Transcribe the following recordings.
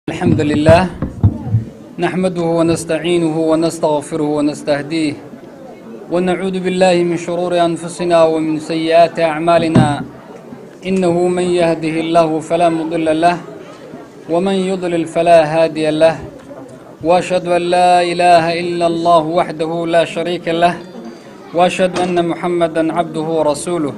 الحمد لله نحمده ونستعينه ونستغفره ونستهديه ونعوذ بالله من شرور أنفسنا ومن سيئات أعمالنا إنه من يهده الله فلا مضل له ومن يضلل فلا هادي له وأشهد أن لا إله إلا الله وحده لا شريك له وأشهد أن محمدا عبده ورسوله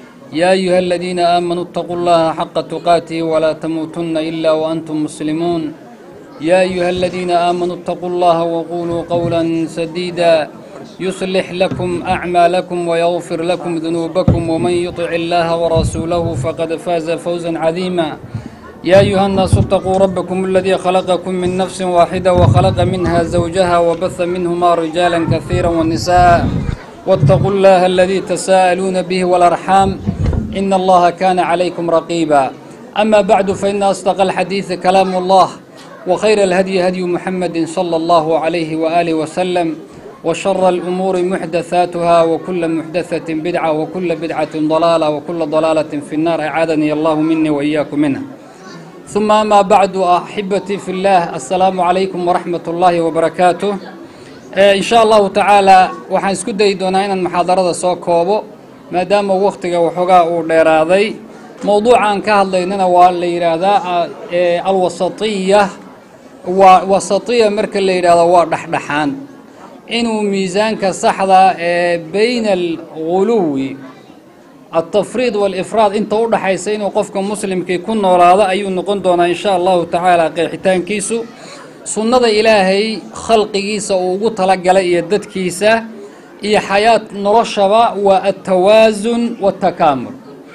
يا أيها الذين آمنوا اتقوا الله حق تقاته ولا تموتن إلا وأنتم مسلمون يا أيها الذين آمنوا اتقوا الله وقولوا قولا سديدا يصلح لكم أعمالكم ويغفر لكم ذنوبكم ومن يطع الله ورسوله فقد فاز فوزا عظيما يا أيها الناس اتقوا ربكم الذي خلقكم من نفس واحدة وخلق منها زوجها وبث منهما رجالا كثيرا والنساء واتقوا الله الذي تساءلون به والأرحام إن الله كان عليكم رقيبا أما بعد فإن أصدق الحديث كلام الله وخير الهدي هدي محمد صلى الله عليه وآله وسلم وشر الأمور محدثاتها وكل محدثة بدعة وكل بدعة ضلالة وكل ضلالة في النار أعاذني الله مني وإياكم منها ثم أما بعد أحبتي في الله السلام عليكم ورحمة الله وبركاته in sha allahu tacaalaa waxaan isku dayi doonaa inaan muxaadarada soo koobo maadaama wakhtiga waxoogaa uu dheeraaday mowduucaan ka hadlaynana waa la yidhaahdaa alwasatiya waa wasatiya marka la yidhaahdo waa dhexdhexaan inuu miisaanka saxda ee bayna alguluwi altafriid waalifraad inta u dhaxaysa inuu qofka muslimkii ku noolaado ayuu noqon doonaa in sha allahu tacaala qeexitaankiisu sunnada ilaahay khalqigiisa uu ugu talagalay iyo dadkiisa iyo xayaat noloshaba waa altawaasun waatakaamul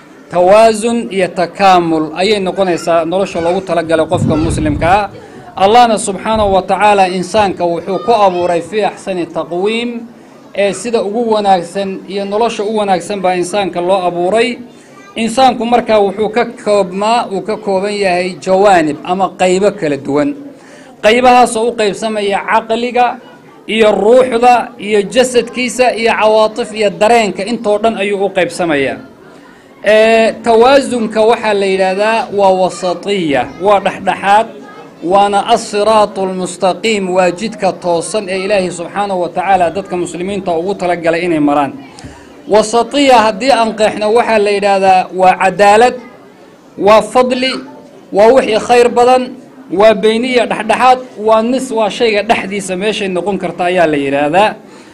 tawaasun iyo takaamul ayay noqonaysaa nolosha loogu talagalay qofka muslimkaa allahna subxaanahu wa tacaala insaanka wuxuu ku abuuray fii axsani taqwiim ee sida ugu wanaagsan iyo nolosha u wanaagsan baa insaanka loo abuuray insaanku markaa wuxuu ka koobmaa uu ka kooban yahay jawaanib ama qaybo kala duwan qaybahaasoo u qaybsamaya caqliga iyo ruuxda iyo jasadkiisa iyo cawaatif iyo dareenka intoo dhan ayuu u qaybsamayaa tawaasunka waxaa la yidhaahdaa waa wasatiya waa dhexdhexaad waana asiraatu almustaqiim waa jidka toosan ee ilaahay subxaanahu wa tacaala dadka muslimiinta ugu talagalay inay maraan wasatiya haddii aan qeexno waxaa la yidhaahdaa waa cadaalad waa fadli waa wixii khayr badan waa beyniya dhexdhexaad waa nis waa shayga dhexdiisa meeshay noqon karta ayaa la yidhaahdaa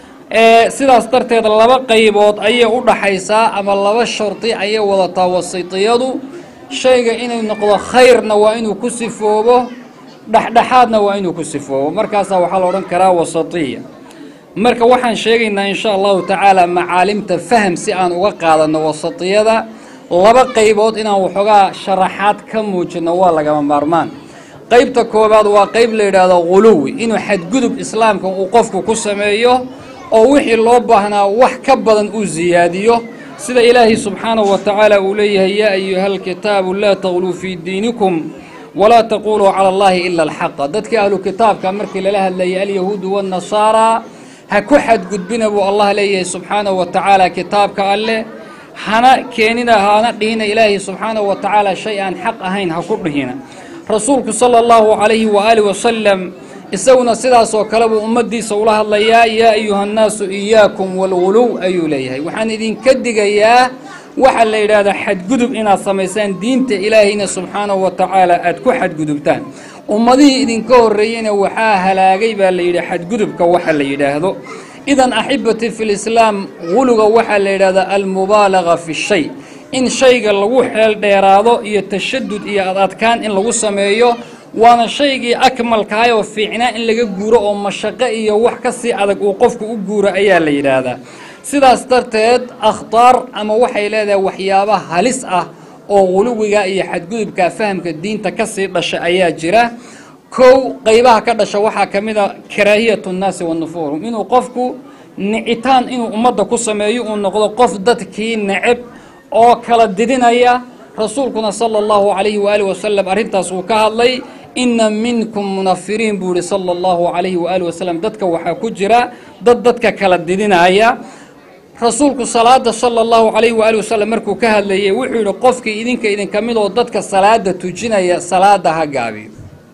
sidaas darteed laba qaybood ayay u dhaxaysaa ama laba shardi ayay wadataa wasitiyadu shayga inuu noqdo khayrna waa inuu ku sifoobo dhexdhexaadna waa inuu ku sifoobo markaasaa waxaa la odhan karaa wasatiya marka waxaan sheegaynaa in sha allahu tacaala macaalimta faham si aan uga qaadano wasatiyada laba qaybood inaan waxoogaa sharaxaad ka muujino waa lagama maarmaan qaybta koobaad waa qayb la yidhaahdo guluwi inuu xadgudub islaamka uu qofku ku sameeyo oo wixii loo baahnaa wax ka badan uu siyaadiyo sida ilaahay subxaanahu wa tacaala uu leeyahay yaa ayuha alkitaabu laa taqluu fii diinikum walaa taquluu cala allahi ila alxaqa dadkii ahlu kitaabka markii lala hadlayay alyahuudu waannasaaraa ha ku xadgudbina buu allah leeyahay subxaanahu wa tacaala kitaabka alleh hana keenina hana dhihina ilaahay subxaanahu wa tacaala shay aan xaq ahayn ha ku dhihina rasuulku sala allahu calayhi waaalih wasalam isaguna sidaasoo kale buu ummaddiisa ula hadlayaa yaa ayuha nnaasu iyaakum walguluw ayuu leeyahay waxaan idinka digayaa waxaa la yidhaahdaa xadgudub inaad samaysaan diinta ilaahayna subxaanahu wa tacaala aad ku xadgudubtaan ummadihii idinka horreeyeyna waxaa halaagay baa la yidhi xadgudubka waxa la yidhaahdo idan axibati fi lislaam guluga waxaa la yidhahdaa almubaalaga fi shay in shayga lagu xeel dheeraado iyo tashadud iyo adadkaan in lagu sameeyo waana shaygii akmalkahay oo fiicnaa in laga guuro oo mashaqo iyo wax ka sii adag uu qofku u guuro ayaa la yidhaahdaa sidaas darteed akhtaar ama waxay leedahay waxyaaba halis ah oo guluwiga iyo xadgudubka fahamka diinta ka sii dhasha ayaa jira kow qaybaha ka dhasha waxaa ka mid a karaahiyatu nnaasi wa nufuurum inuu qofku nicitaan inuu ummadda ku sameeyo uu noqdo qof dadkii neceb oo kala didinaya rasuulkuna sala allahu calayhi waaalih wasalam arrintaas uu ka hadlay inna minkum munafiriin buu yihi sala allahu calayhi waaalih wasalam dadka waxaa ku jira dad dadka kala didinaya rasuulku salaada sala allahu calayhi waali wasalam markuu ka hadlayey wuxuu yidhi qofkii idinka idinka mid oo dadka salaada tujinaya salaada ha gaabiyo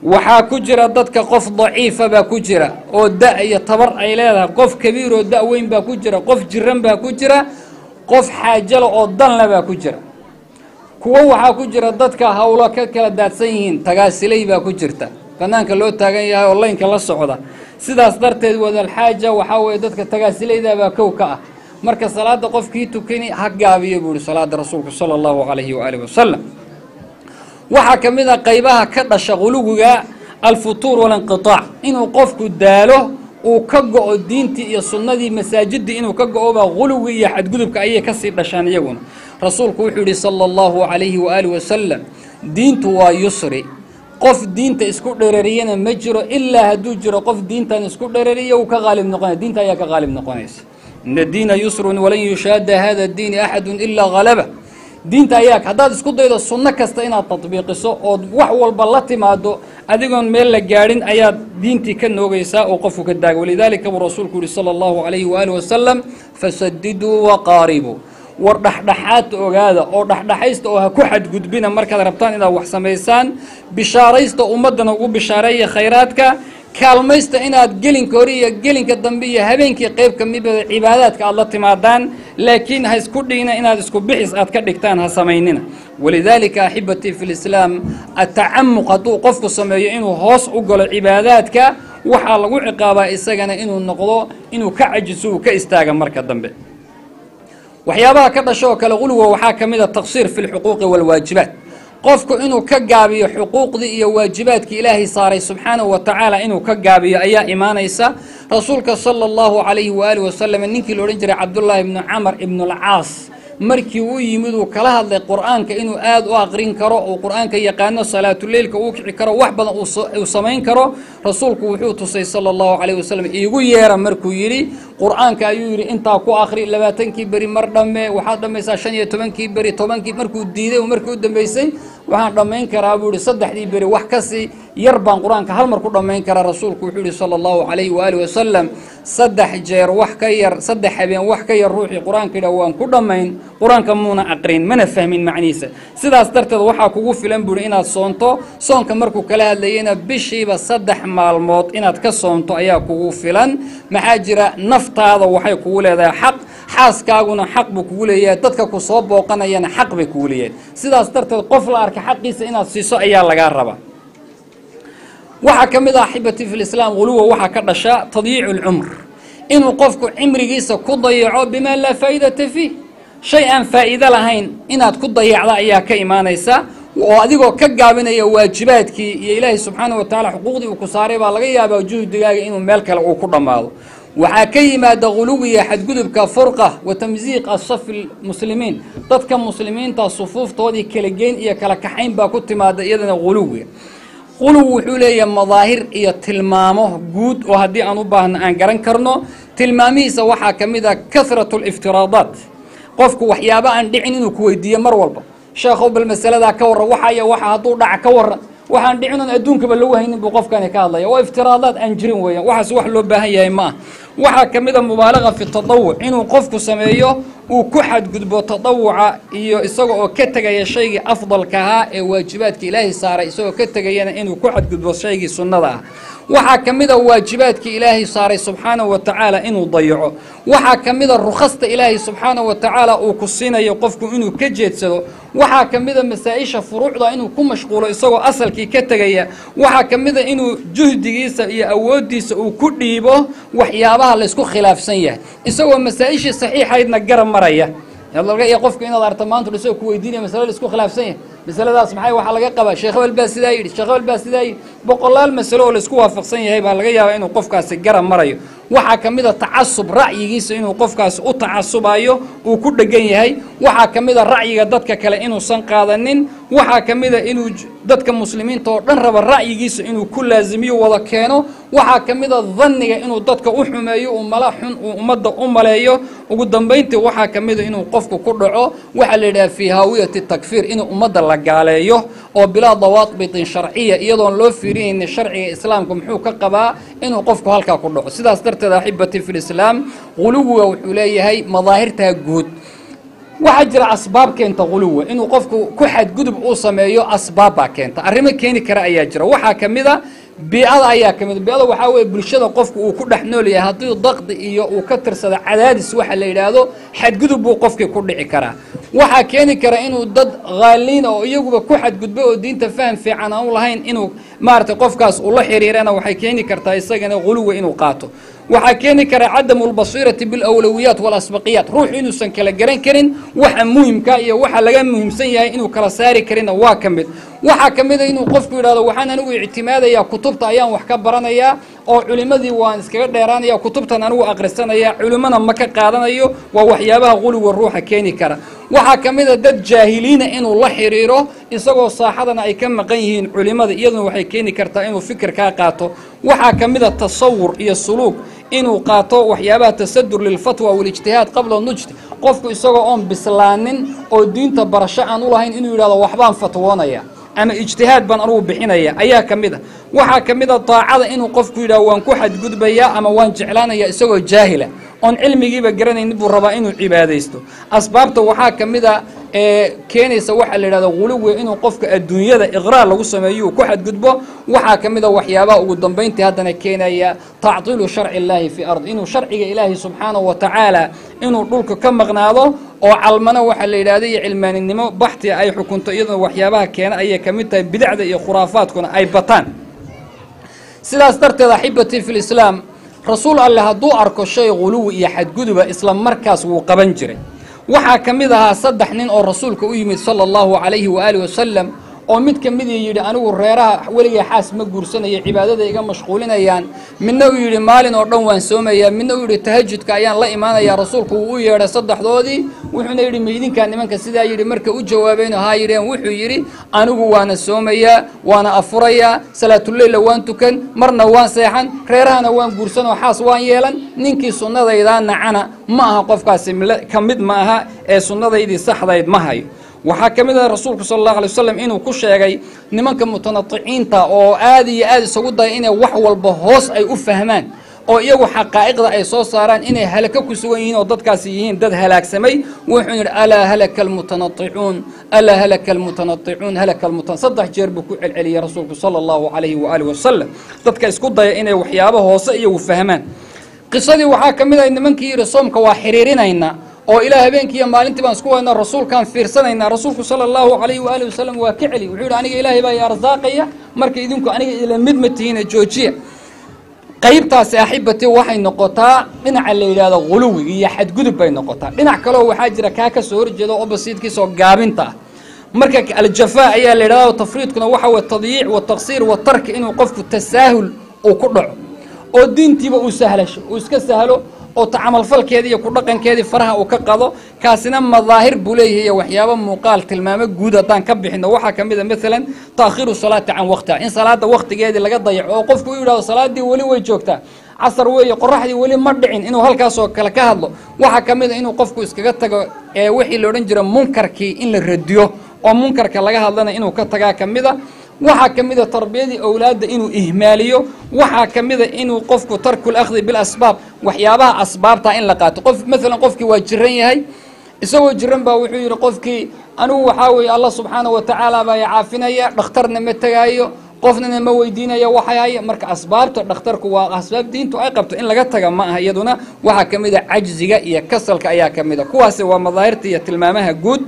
waxaa ku jira dadka qof daciifa baa ku jira oo da iyo tabar ay leedahay qof kabiir oo da weyn baa ku jira qof jiran baa ku jira qof xaajala oo danle baa ku jira kuwo waxaa ku jira dadka howlo ka kala daadsan yihiin tagaasiley baa ku jirta banaanka loo taagan yahay oo laynka la socda sidaas darteed wadalxaaja waxaa weeye dadka tagaasilayda baa kow ka ah marka salaada qofkii tukani ha gaabiyo buu ihi salaada rasuulku sala allahu calayhi waaalihi wasalam waxaa ka mid a qaybaha ka dhasha quluwiga alfutuur walinqitaac inuu qofku daalo uu ka go-o diintii iyo sunnadii masaajidii inuu ka go-oba quluwi iyo xadgudubka ayay kasii dhashaan iyaguna rasuulku wuxuu yihi sala allahu calayhi waaalihi wasalam diintu waa yusri qof diinta isku dherariyana ma jiro ilaa hadduu jiro qof diintan isku dherariya uu ka qaalib noqonaya diinta ayaa ka qaalib noqonaysa ina diina yusrun walan yushaada hada diini axadun ilaa halaba diinta ayaa haddaad isku daydo sunno kasta inaad tatbiiqiso ood wax walba la timaado adigoon meel la gaadhin ayaad diintii ka noogaysaa oo qofku ka daaga walidaalika buu rasuulku yihi sala allahu calayhi waaalih wasalam fasadiduu waqaaribuu war dhexdhexaadta ogaada oo dhexdhexaysta oo ha ku xadgudbina markaad rabtaan inaad wax samaysaan bishaaraysta ummaddana ugu bishaareeya khayraadka kaalmaysta inaad gelinka hore iyo gelinka dambe iyo habeenkii qayb ka midbada cibaadaadka aad la timaadaan laakiin ha isku dhigna inaad isku bixis aad ka dhigtaan ha samaynina walidaalika axibatii fi lislaam atacamuq hadduu qofku sameeyo inuu hoos u galo cibaadaadka waxaa lagu ciqaabaa isagana inuu noqdo inuu ka cajiso uu ka istaaga marka dambe waxyaabaha ka dhasho oo kale quluga waxaa ka mid a taqsiir fi lxuquuqi waalwaajibaat qofku inuu ka gaabiyo xuquuqdii iyo waajibaadkii ilaahay saaray subxaanahu wa tacaala inuu ka gaabiyo ayaa imaanaysa rasuulka sala allahu calayhi waaalih wasalam ninkii la odhan jiray cabdullaahi ibnu camar ibnulcaas markii uu yimid uu kala hadlay qur-aanka inuu aada u aqrin karo uu qur-aanka yaqaano salaatuleilka uu kici karo wax badan uu samayn karo rasuulku wuxuu tusay sala allahu calayh wasalam iigu yeera markuu yidhi qur-aanka ayuu yidhi intaa ku akri labaatankii beri mar dhamme waxaad dhammaysaa shan iyo tobankii beri tobankii markuu diiday markii u dambeysay waxaan dhammayn karaa buu yihi saddexdii beri wax kasii yar baan qur-aanka hal mar ku dhammayn karaa rasuulku wuxuu yihi sala allahu calayhi waaalih wasalam saddex jeer wax ka yar saddex habeen wax ka yar ruuxii qur-aanka yidhah waan ku dhammayn qur-aanka muuna aqrin mana fahmin macnihiisa sidaas darteed waxaa kugu filan buuhi inaad soonto soonka markuu kala hadlayeyna bishiiba saddex maalmood inaad ka soonto ayaa kugu filan maxaa jira naftaada waxay kugu leedahay xaq xaaskaaguna xaq buu kugu leeyahay dadka ku soo booqanayana xaq bay kugu leeyahay sidaas darteed qof la arka xaqiisa inaad siiso ayaa lagaa rabaa waxaa ka mid ah axibati fi lislaam huluwa waxaa ka dhasha tadyiicu lcumr inuu qofku cimrigiisa ku dayaco bimaa laa faa'idata fiih shay aan faa'iido lahayn inaad ku dayacda ayaa ka imaanaysa oo adigoo ka gaabinaya waajibaadkii iyo ilaahay subxaana wa tacaala xuquuqdii uu ku saaray baa laga yaabaa juhdigaaga inuu meel kale uu ku dhammaado waxaa ka yimaada huluwiga xadgudubka furqa wa tamsiiq asafi lmuslimiin dadka muslimiinta sufuuftoodii kala geyn iyo kala kaxayn baa ku timaada iyadana huluwiga quluw wuxuu leeyahay madaahir iyo tilmaamo guud oo haddii aan u baahno aan garan karno tilmaamihiisa waxaa ka mid a kahratu liftiraadaat qofku waxyaaba aan dhicin inuu ku weydiiyo mar walba sheekhow bal masaladaa ka warran waxaya waxa hadduu dhaca ka warran waxaan dhicinon adduunkaba lagu haynin buu qofkani ka hadlaya waa iftiraadaad aan jirin weeyaan waxaas wax loo baahan yahay ma ah waxaa ka mid a mubaalaga fi tadawuc inuu qofku sameeyo uu ku xadgudbo tadawuca iyo isaga oo ka tegaya shaygii afdalka ahaa ee waajibaadka ilaahay saaray isagoo ka tegayana inuu ku xadgudbo shaygii sunnada ah waxaa ka mid a waajibaadkii ilaahay saaray subxaanahu wa tacaala inuu dayaco waxaa ka mid a rukhasta ilaahay subxaanahu wa tacaala uu ku siinayo qofku inuu ka jeedsado waxaa ka mid a masaa-isha furuucda inuu ku mashquulo isagoo asalkii ka tegaya waxaa ka mid a inuu juhdigiisa iyo awooddiisa uu ku dhiibo waxyaabaha laysku khilaafsan yahay isagoo masaa-ishii saxiixaydna garab maraya laga iyo qofku inaad arta maanta isagoo ku weydiinaya masale laisku khilaafsan yahay masaladaas maxay waxaa laga qabaa sheekh hebel baa sidaa yidhi sheekh hebel baa sidaa yidhi boqolaal masalo oo laisku waafaqsan yahay baa laga yaabaa inuu qofkaasi garab marayo waxaa ka mid a tacasub ra'yigiisa inuu qofkaasi u tacasubayo uu ku dhegan yahay waxaa ka mid a ra'yiga dadka kale inuusan qaadanin waxaa ka mid a inuu dadka muslimiinta oo dhan raba ra'yigiisa inuu ku laasimiyo wada keeno waxaa ka mid a danniga inuu dadka u xumeeyo uu mala xun uu ummadda u maleeyo ugu dambayntii waxaa ka mid a inuu qofku ku dhaco waxaa la yidhaha fii haawiyati takfiir inuu ummadda la gaaleeyo oo bilaa dawaadbitin sharciya iyadoon loo fiirinaynin sharciga islaamka muxuu ka qabaa inuu qofku halkaa ku dhaco sidaas darteed axibati fi lislaam quluwiga wuxuu leeyahay madaahirtaa guud waxaa jira asbaab keenta guluwa inuu qofku ku xadgudub uu sameeyo asbaab baa keenta arrimo keeni kara ayaa jira waxaa ka mid a biicada ayaa ka mid biicada waxaa weeye bulshada qofku uu ku dhex nool yahay haddii daqdi iyo uu ka tirsado cadaadis waxa la yidhaahdo xadgudub buu qofkii ku dhici karaa waxaa keeni kara inuu dad haaliin oo iyaguba ku xadgudbo oo diinta faham fiican aan u lahayn inuu maaragtay qofkaas ula xiriirana waxay keeni kartaa isagana guluwa inuu qaato waxaa keeni kara cadamu lbasiirati bilawlawiyaat walasbaqiyaat ruuxu inuusan kala garan karin waxa muhimka iyo waxa laga muhiimsan yahay inuu kala saari karinna waa ka mid waxaa ka mid a inuu qofku yidhahdo waxaan anigu ictimaadayaa kutubta ayaan wax ka baranayaa oo culimmadii waan iskaga dheeraanaya kutubtan anigu akhrisanaya culimmana ma ka qaadanayo waa waxyaabaha guluwa ruuxa keeni kara waxaa ka mid a dad jaahiliina inuu la xiriiro isagoo saaxadana ay ka maqan yihiin culimmada iyaduna waxay keeni kartaa inuu fikir kaa qaato waxaa ka mid a tasawur iyo suluug inuu qaato waxyaabaha tasadur lilfatwa walijtihaad qabla nujd qofku isagoo oon bislaanin oo diinta barasho aan u lahayn inuu yidhahdo waxbaan fatwoonaya ama ijtihaad baan anugu bixinaya ayaa ka mid a waxaa ka mid a daacada inuu qofku yidhahdo waan ku xadgudbayaa ama waan jeclaanaya isagoo jaahila oon cilmigiiba garanaynin buu rabaa inuu cibaadaysto asbaabta waxaa ka mid a ee keenaysa waxaa la yidhahda guluwi inuu qofka adduunyada iqraar lagu sameeyo uu ku xadgudbo waxaa ka mid a waxyaabaha ugu dambayntii haddana keenaya tactiilu sharci illaahi fii ard inuu sharciga ilaahi subxaanahu wa tacaala inuu dhulka ka maqnaado oo calmano waxaa la yidhahda iyo cilmaaninimo baxtia ay xukunto iyaduna waxyaabaha keena ayay ka mid tahay bidacda iyo khuraafaadkuna ay bataan sidaas darteed axibatii fi lislaam rasuul alleh hadduu arko shay guluwi iyo xadguduba isla markaas wuu qaban jiray waxaa ka mid ahaa saddex nin oo rasuulka u yimid sala allahu calayhi waaalihi wasalam oo mid ka midii yidhi anigu reeraha weligay xaas ma guursanaya cibaadada iga mashquulinayaan midna uu yidhi maalin oo dhan waan soomayaa midna uu yidhi tahajudka ayaan la imaanayaa rasuulku wuu u yeedhay saddexdoodii wuxuuna yidhi maydinkaa nimanka sidaa yidhi marka u jawaabeen haa yidheen wuxuu yidhi anigu waana soomayaa waana afurayaa salaatuleyla waan tukan marna waan seexan reerahana waan guursan oo xaas waan yeelan ninkii sunnadaydaa nacana ma aha qofkaasi ka mid ma aha ee sunnadaydii saxdayd ma hayo waxaa ka mid ah rasuulku sala allahu alay wasalam inuu ku sheegay nimanka mutanaticiinta oo aad iyo aad isagu daya inay wax walba hoos ay u fahmaan oo iyagu xaqaa'iqda ay soo saaraan inay halaka ku sugan yihiin oo dadkaasi yihiin dad halaagsamay wuxuu yidhi alaa halaka almutanaicuun alaa halaka almutanaicuun halaka almutan saddex jeer buu ku celceliyey rasuulku sala allahu calayhi waaalih wasalam dadka isku daya inay waxyaabo hoose iyagu fahmaan qisadii waxaa ka mid ah nimankii yidhi soomka waa xiriirinaynaa oo ilaa habeenkii iyo maalintii baan isku waynaa rasuulkaan fiirsanaynaa rasuulku sala allahu calayhi waaalih wasalam waa ka celi wuxuu yidhi aniga ilaahay baa i arsaaqaya marka idinku aniga ila mid ma tihiina joojiya qaybtaasi axibatii waxay noqotaa dhinaca la yidhaahdo guluwiga iyo xadgudub bay noqotaa dhinac kaleo waxaa jira kaa ka soo horjeeda oo basiidkiisaoo gaabinta ah marka aljafaa ayaa la yidhahda tafriidkuna waxa weye tadyiic wataqsiir watarki inuu qofku tasaahul uu ku dhaco oo diintiiba uu sahlasho uu iska sahlo oo tacamalfalkeedii iyo ku dhaqankeedii faraha uu ka qado kaasina madaahir buu leeyahay iyo waxyaabo muuqaal tilmaamo guud haddaan ka bixino waxaa ka mid a maalan taakhiru salaati can waqtiha in salaada waqtigeedii laga dayaco oo qofku u yidhahdo salaaddii weli way joogtaa casar weeye qoraxdii weli ma dhicin inuu halkaasoo kale ka hadlo waxaa ka mid a inuu qofku iskaga tago ee wixii la odhan jira munkarkii in la radiyo oo munkarka laga hadlana inuu ka tagaa ka mid a waxaa ka mid a tarbiyadii owlaadda inuu ihmaaliyo waxaa ka mid a inuu qofku tarkul akhdi bilasbaab waxyaabaha asbaabta in la qaato qof maalan qofkii waa jiran yahay isagoo jiran baa wuxuu yidhi qofkii anigu waxaa weeye allah subxaanahu wa tacaala baa i caafinaya dhakhtarna ma tegaayo qofnana ma weydiinaya waxay haya marka asbaabta dhakhtarku waa asbaab diintu ay qabto in laga taga ma aha iyaduna waxaa ka mid a cajziga iyo kasalka ayaa ka mid a kuwaasi waa madaahirta iyo tilmaamaha guud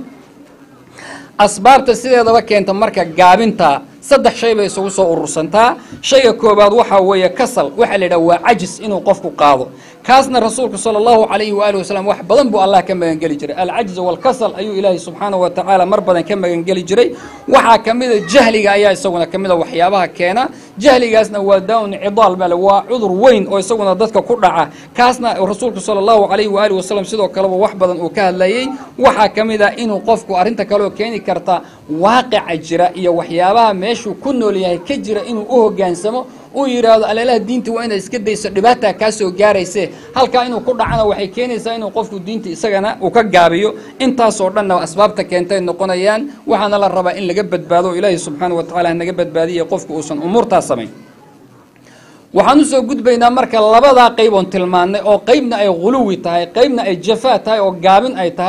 asbaabta sideedaba keenta marka gaabinta saddex shay bay isugu soo urursantaa shayga koobaad waxaa weeye kasal waxaa la yidhaha waa cajis inuu qofku qaado kaasna rasuulku sala allahu calayhi waaalih wasalam wax badan buu allah ka magangeli jiray alcajz walkasal ayuu ilaahay subxaanahu wa tacaala mar badan ka magangeli jiray waxaa ka mid a jahliga ayaa isaguna ka mid a waxyaabaha keena jahligaasna waa daa-un cidaal bale waa cudur weyn oo isaguna dadka ku dhaca kaasna rasuulku sala allahu calayhi waaalih wasalam sidoo kaleba wax badan uu ka hadlayey waxaa ka mid a inuu qofku arrinta kaleoo keeni karta waaqica jira iyo waxyaabaha meeshuu ku nool yahay ka jira inuu u hogaansamo uu yidhaahdo aleelaha diinta waa inaad iska dayso dhibaataa kaa soo gaarayse halkaa inuu ku dhacana waxay keenaysaa inuu qofku diinta isagana uu ka gaabiyo intaasoo dhanna asbaabta keentay noqonayaan waxaana la rabaa in laga badbaado o ilaahi subxaana wa tacala hanaga badbaadiya qofku uusan umuurtaas samayn waxaan usoo gudbaynaa marka labadaa qayb oon tilmaannay oo qeybna ay guluwi tahay qeybna ay jafaa tahay oo gaabin ay tahay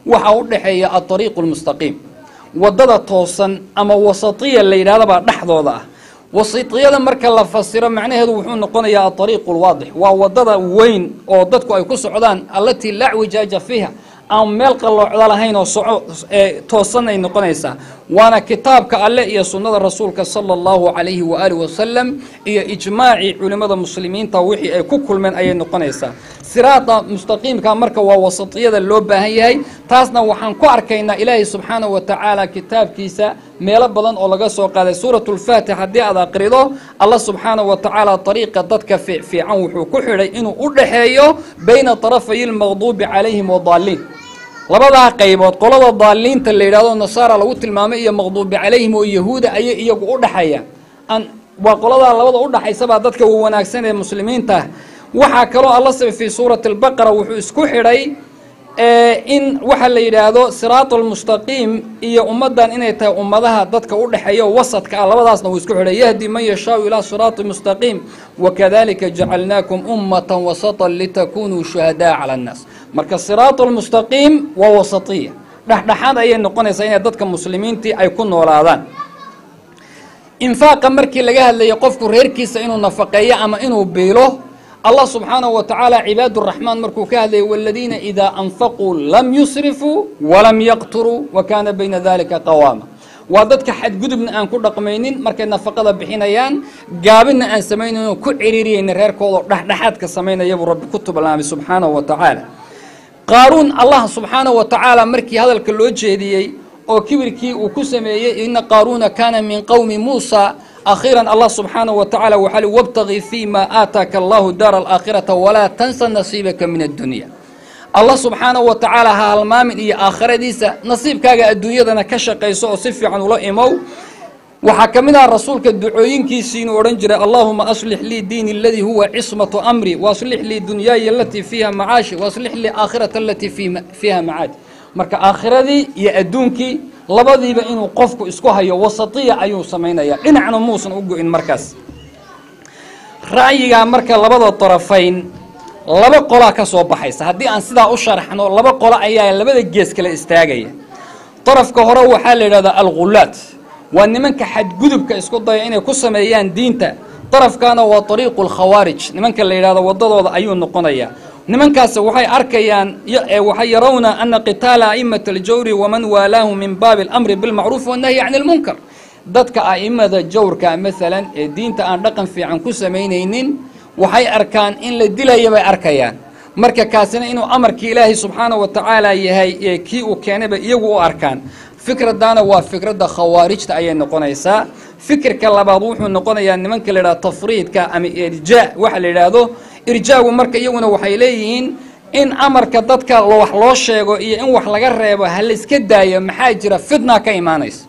waxaa u dhexeeya aariiqu lmustaqiim waddada toosan ama wasatiya la yidhahdabaa dhexdooda ah wasitiyada marka la fasiro macnaheedu wuxuu noqonayaa aariiqu lwaadix waa waddada weyn oo dadku ay ku socdaan allatii laa wijaaja fiiha aan meel qalloocda lahayn oo soco ee toosan ay noqonaysaa waana kitaabka alle iyo sunnada rasuulka sala allahu calayhi waaalih wasalam iyo ijmaacii culimmada muslimiinta wixii ay ku kulmeen ayay noqonaysaa siraada mustaqiimka marka waa wasatiyada loo baahan yahay taasna waxaan ku arkaynaa ilaahay subxaanahu wa tacaala kitaabkiisa meelo badan oo laga soo qaaday suuratu lfaatix haddii aad aqrido allah subxaanahu wa tacaala ariiqa dadka fiicfiican wuxuu ku xidhay inuu u dhexeeyo bayna tarafay lmaqduubi calayhim wadaaliin labadaa qaybood qolada daaliinta la yidhahdo nasaara lagu tilmaamay iyo maqduubi calayhim oo yahuuda ayay iyagu u dhexeeyaan waa qoladaa labada u dhaxaysabaa dadka wanaagsan ee muslimiinta ah waxaa kaloo alla saba fii suurati albaqara wuxuu isku xidhay in waxa la yidhaahdo siraat almustaqiim iyo ummaddan inay tahay ummadaha dadka u dhexeeya wasadka ah labadaasna wuu isku xidhay yahdi man yashaau ilaa siraati mustaqiim wakadalika jacalnaakum ummatan wasatan litakunuu shuhadaa cala annaas marka siraat almustaqiim waa wasatiya dhexdhexaad ayay noqonaysaa inay dadka muslimiintii ay ku noolaadaan infaaqa markii laga hadlayay qofku reerkiisa inuu nafaqeeyo ama inuu biilo allah subxaanahu wa tacaala cibaaduraxmaan markuu ka hadlayay waladiina idaa anfaquu lam yusrifuu walam yaqturuu wa kaana bayna dalika qawaama waa dadka xadgudubna aan ku dhaqmaynin markay nafaqada bixinayaan gaabina aan samaynayn ku ciriiriyeyna reerkooda dhexdhexaadka samaynaya buu rabbi ku tublaamay subxaanahu wa tacaala qaaruun allah subxaanahu wa tacaala markii hadalka loo jeediyey oo kibirkii uu ku sameeyey ina qaaruuna kaana min qowmi muusa akhiiran allah subxaanahu wa tacaala waxaa li wabtagii fii ma aataaka allahu daara alaakhirata walaa tansa nasiibaka min addunya allah subxaanahu wa tacaala ha halmaamin iyo aakhiradiisa nasiibkaaga adduunyadana ka shaqayso oo si fiican ula imow waxaa ka mid aha rasuulka ducooyinkiisii inuu odhan jiray allahuma aslix lii diini aladii huwa cismatu amri waaslix lii dunyaaya alatii fiiha macaashi waaslix lii aakhirata alatii fiiha macaadi marka aakhiradii iyo adduunkii labadiiba inuu qofku isku hayo wasatiya ayuu samaynayaa dhinacna muusan u go-in markaas ra'yigaa marka labada darafayn laba qolaa ka soo baxaysa haddii aan sidaa u sharaxno laba qolo ayaa labada gees kale istaagaya darafka hore waxaa la yidhahdaa algullaad waa nimanka xadgudubka isku daya inay ku sameeyaan diinta darafkaana waa ariiqu lkhawaarij nimanka la yidhahdo wadadooda ayuu noqonayaa nimankaasi waxay arkayaan waxay yarawna ana qitaala a'imata aljawri waman waalaahu min baabi alamri bilmacruuf wannahyi cani lmunkar dadka a'imada jawrka maalan ee diinta aan dhaqan fiican ku samaynaynin waxay arkaan in la dilaya bay arkayaan marka kaasina inuu amarkii ilaahay subxaanahu wa tacaala yahay ee kii uu keenayba iyagu u arkaan fikraddaana waa fikradda khawaarijta ayay noqonaysaa fikirka labaad wuxuu noqonayaa nimanka la yidhahdo tafriidka ama irjaa waxa la yidhaahdo irjaagu marka iyaguna waxay leeyihiin in amarka dadka wax loo sheego iyo in wax laga reebo ha la iska daayo maxaa jira fitna ka imaanaysa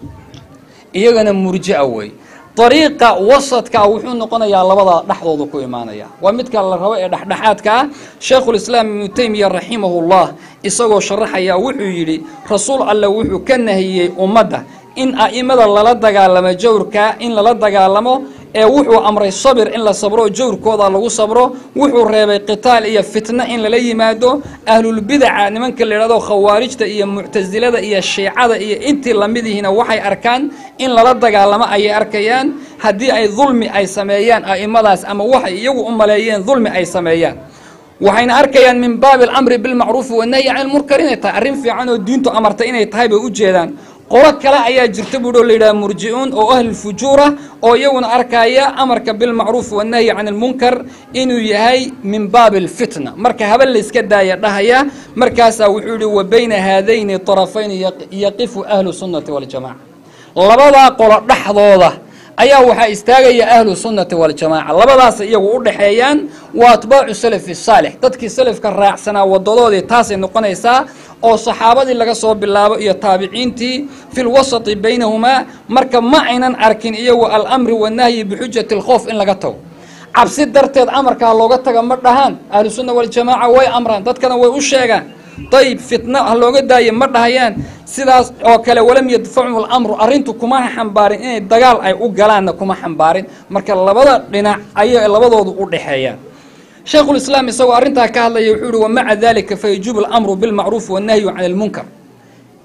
iyagana murjia wey dariiqa wasadkaa wuxuu noqonayaa labada dhexdooda ku imaanaya waa midka la rabo ee dhexdhexaadka ah sheekhulislaam ibnu teymiya raximahullah isagoo sharaxaya wuxuu yidhi rasuul alle wuxuu ka nahiyey ummadda in a'imada lala dagaalamo jawrka in lala dagaalamo ee wuxuu amray sabir in la sabro jawrkooda lagu sabro wuxuu reebay qitaal iyo fitno in lala yimaado ahlulbidaca nimanka la yidhahdo khawaarijta iyo muctasilada iyo shiicada iyo intii lamidihiina waxay arkaan in lala dagaalamo ayay arkayaan haddii ay dulmi ay sameeyaan a'imadaas ama waxay iyagu u maleeyeen dulmi ay sameeyaan waxayna arkayaan min baabi alamri bilmacruufi wanahyi cani lmunkar inay tahay arrin fiican oo diintu amartay inay tahay bay u jeedaan qolo kale ayaa jirta buuhi oo la yidhaha murji-uun oo ahlulfujuura oo iyaguna arkaya amarka bilmacruuf wannahyi can ilmunkar inuu yahay min baabi alfitna marka haba layska daaya dhahaya markaasaa wuxuu yihi wa bayna haadayni طarafayni yaqifu ahlu sunnati waljamaca labadaa qolo dhexdooda ayaa waxaa istaagaya ahlu sunnati waljamaaca labadaas iyagu u dhexeeyaan waa atbaacu salafi saalix dadkii salafka raacsanaa wadadoodii taasay noqonaysaa oo saxaabadii laga soo bilaabo iyo taabiciintii fi lwasati baynahumaa marka ma aynan arkin iyagu alamri wanahyi bixujati alkhoof in laga tago cabsi darteed amarkaa looga taga ma dhahaan ahlu sunna waljamaaca way amraan dadkana way u sheegaan dayib fitna ha looga daayo ma dhahayaan sidaas oo kale walam yadfachu lamru arrintu kuma xambaarin inay dagaal ay u galaanna kuma xambaarin marka labada dhinac ayay labadoodu u dhexeeyaan shaykhulislaam isagoo arrintaa ka hadlaya wuxuu yihi wamaca dalika fayajuubu alamru bilmacruufi wannahyu can ilmunkar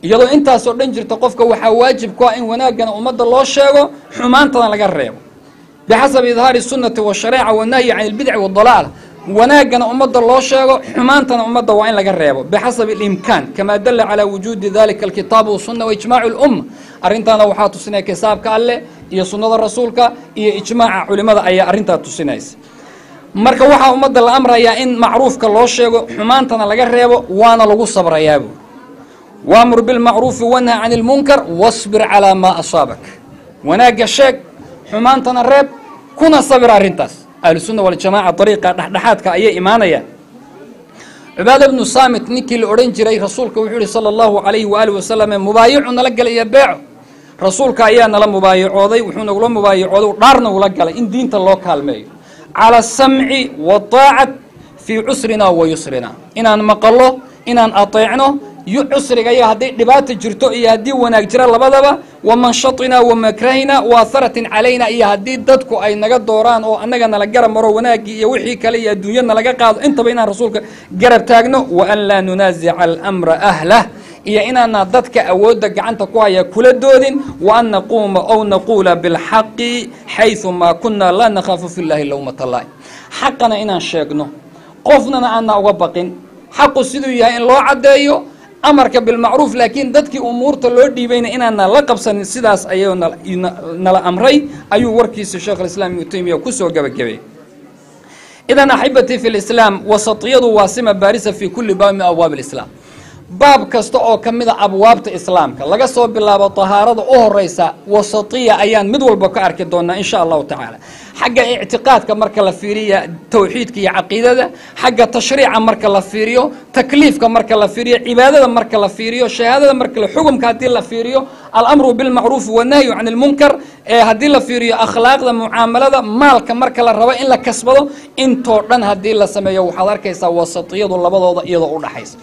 iyadoo intaasoo dhan jirta qofka waxaa waajib ku ah in wanaaggana ummadda loo sheego xumaantana laga reebo bixasabi idhaari sunnati washareeca wanahyi can ilbidci wadalaala wanaaggana ummadda loo sheego xumaantana ummadda waa in laga reebo bixasabi alimkaan kamaa dalla calaa wujuudi dalika alkitaabu wasunna waijmaacu lumma arrintaana waxaa tusinaya kitaabka alleh iyo sunnada rasuulka iyo ijmaaca culimada ayaa arrintaa tusinaysa marka waxaa ummadda la amrayaa in macruufka loo sheego xumaantana laga reebo waana lagu sabrayaa buuri waamur bilmacruufi wanha can ilmunkar wasbir calaa maa asaabak wanaagga sheeg xumaantana reeb kuna sabir arrintaas ahlusunna waljamaaca dariiqa dhexdhexaadka ayay imaanayaan cibaada bnu saamit ninkii la odhan jiray rasuulka wuxuu yihi sala allahu calayhi waaalih wasalam mubaayicu nala galay iyo beeco rasuulka ayaa nala mubaayacooday wuxuu nagula mubaayacooday dhaarna ula galay in diinta loo kaalmeeyo cala asamci waaacat fii cusrina wa yusrina inaan maqalo inaan ateecno cusriga iyo haddii dhibaata jirto iyo haddii wanaag jira labadaba wa manshatina wa makrahina wa aharatin calayna iyo haddii dadku ay naga dooraan oo annaga nala garab maro wanaaggii iyo wixii kale iyo adduunya nalaga qaado intaba inaan rasuulka garab taagno wa an laa nunaasica almra ahlah iyo inaana dadka awoodda gacanta ku haya kula doodin wa an naquuma ow naquula bilxaqi xayثu maa kuna laa nakhaafu fi llahi lowmata lahi xaqana inaan sheegno qofnana aana uga baqin xaqu siduu yahay in loo caddeeyo amarka bilmacruuf laakiin dadkii umuurta loo dhiibayna inaana la qabsanin sidaas ayuu nala amray ayuu warkiisa sheekh alislaam ibnu taymiya kusoo gebagabay idan axibatii fi lislaam wasatiyadu waa sima baarisa fi kulli baab min abwaab alislaam baab kasta oo ka mida abwaabta islaamka laga soo bilaabo tahaarada u horeysa wasatiya ayaan mid walba ka arki doonaa insha allahu tacaala xagga ictiqaadka marka la fiiriya tawxiidka iyo caqiidada xagga tashriica marka la fiiriyo takliifka marka la fiiriyo cibaadada marka la fiiriyo shahaadada marka la xukumka haddii la fiiriyo alamru bilmacruufi wanahyu can ilmunkar ee haddii la fiiriyo akhlaaqda mucaamalada maalka marka la rabo in la kasbado intoo dhan haddii la sameeyo waxaad arkaysaa wasatiyadu labadooda iyadoo u dhaxaysa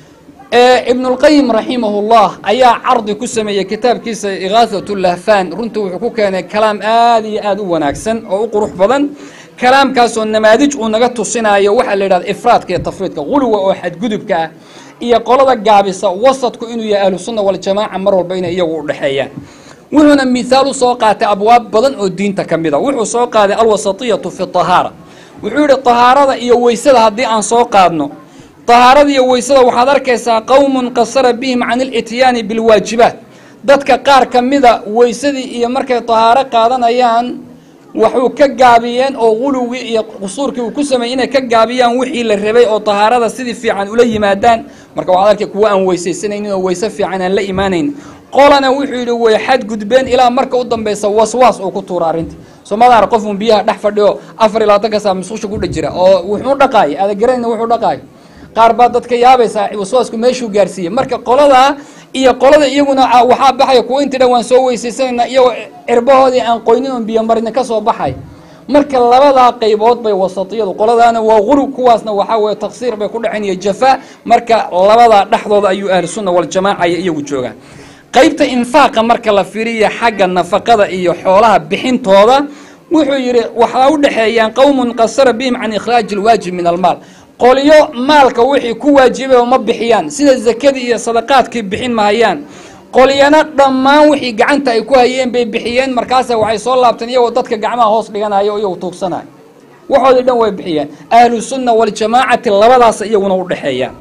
ibnulqayim raximahullah ayaa cardi ku sameeyey kitaabkiisa ikaahat lahfan runtii wuxuu ku keenay kalaam aad iyo aad u wanaagsan oo u qurux badan kalaamkaasoo namaadij uu naga tusinayo waxaa la yidhahda ifraadka iyo tafriidka guluga oo xadgudubka ah iyo qolada gaabisa wasadku inuu yahay ahlusunna waljamaaca mar walba inay iyagu u dhexeeyaan wuxuuna mithaal usoo qaatay abwaab badan oo diinta ka mida wuxuu soo qaaday alwasatiyatu fi tahaara wuxuu yihi tahaarada iyo weysada haddii aan soo qaadno tahaarada iyo weysada waxaad arkaysaa qowmun qasara bihim can ilityaani bilwaajibaat dadka qaar ka mida weysadii iyo markay tahaaro qaadanayaan waxuu ka gaabiyeen oo qulugii iyo qusuurkii uu ku sameeyey inay ka gaabiyaan wixii la rabay oo tahaarada sidii fiican ula yimaadaan marka waxaad arkay kuwa aan weysaysanaynin oo weyse fiican aan la imaanayn qolana wuxuu yidhi way xadgudbeen ilaa marka u dambaysa waswaas uu ku tuura arrinta soomadaar qofun biyaha dhex fadhiyo afar iyo labaatanka saa musqusha ku dhejira oo wuxuu dhaqaaya adagarayna wuxuu dhaqaayo qaar baa dadka yaabaysaa waswaasku meeshuu gaarsiiyey marka qoladaa iyo qolada iyaguna waxaa baxaya kuwa intii dhan waan soo weysaysanayna iyagoo cirbahoodii aan qoynin oon biyo marina ka soo baxay marka labadaa qaybood bay wasatiyadu qoladaana waa qurug kuwaasna waxaa weye taksiir bay ku dhaceen iyo jafaa marka labadaa dhexdooda ayuu ahlusunna waljamaaca iyo iyagu joogaan qaybta infaaqa marka la fiiriya xagga nafaqada iyo xoolaha bixintooda wuxuu yidhi waxaa u dhexeeyaan qowmun qasara bihim can ikhraaji alwaajib min almaal qolyo maalka wixii ku waajibay ma bixiyaan sida zakadii iyo sadaqaadkii bixin mahayaan qolyana dhammaan wixii gacanta ay ku hayeen bay bixiyeen markaasa waxay soo laabteen iyagoo dadka gacmaha hoos dhiganayo o iyagu tuugsanayo waxoodii dhan way bixiyeen ahlu sunna waljamaacati labadaas iyaguna u dhexeeyaan